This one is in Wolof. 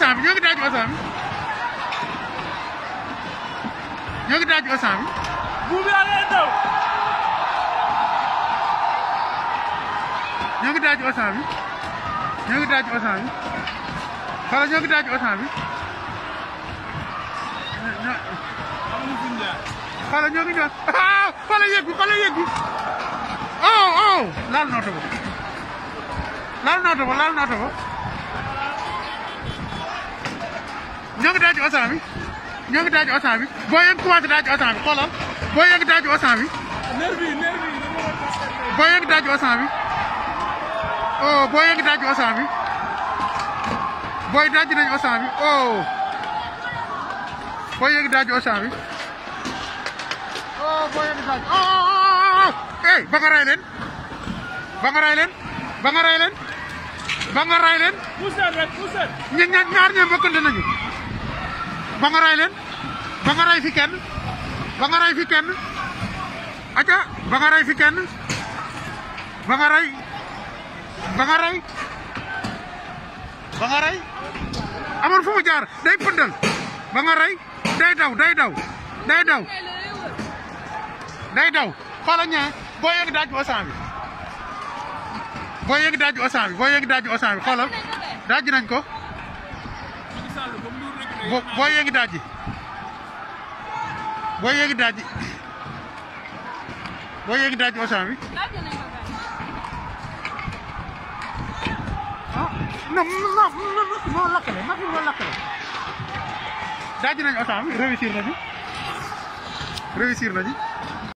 osan bi ñoo ngi daaj osan bi ñoo ngi daaj osan bi buubi yaa ngi daw. ñoo ngi daaj osan bi ñoo ngi daaj osan bi xoolal ñoo ngi daaj osan bi ñoo amuñu fuñ jaar. xoolal ñoo ngi ñëw ah xoolal yëg bi xoolal yëg bi oh oh laal na oto ba laal na oto ba laal na oto ba ñoo ngi daaj osan bi ñoo ngi daaj osan bi boo yëg commencé daaj osan bi xoolal boo yëg daaj osan bi nervi yi nervi yi dañoo war a tas boo yëg daaj osan bi oh boo yëg daaj osan bi booy daaj nañ osan bi oh boo yëg daaj osan bi oh boo yëg daaj oh oh oh oh hey ba nga ray leen ba nga ray leen ba nga ray leen ba nga ray leen Poussez rek poussez. ña ña ñaar ñoom bokkante nañu ba nga ray leen ba nga ray fi kenn ba nga ray fi kenn aca ba nga ray fi kenn ba nga ray ba nga ray ba nga ray amul fu mu jaar day pëndal ba nga ray day daw day daw day daw day daw xoolal ñaa boo yegg daaj osan bi boo yegg daaj osan bi boo yegg daaj osan bi xoolal daaj nañ ko Macky Sall ba mu dul rek bo boo yegg daaj boo yegg daaj boo yegg daaj osan bi ah non non non moo lakkale ma fi moo lakkale daaj nañ osan bi réussir nañu réussir nañu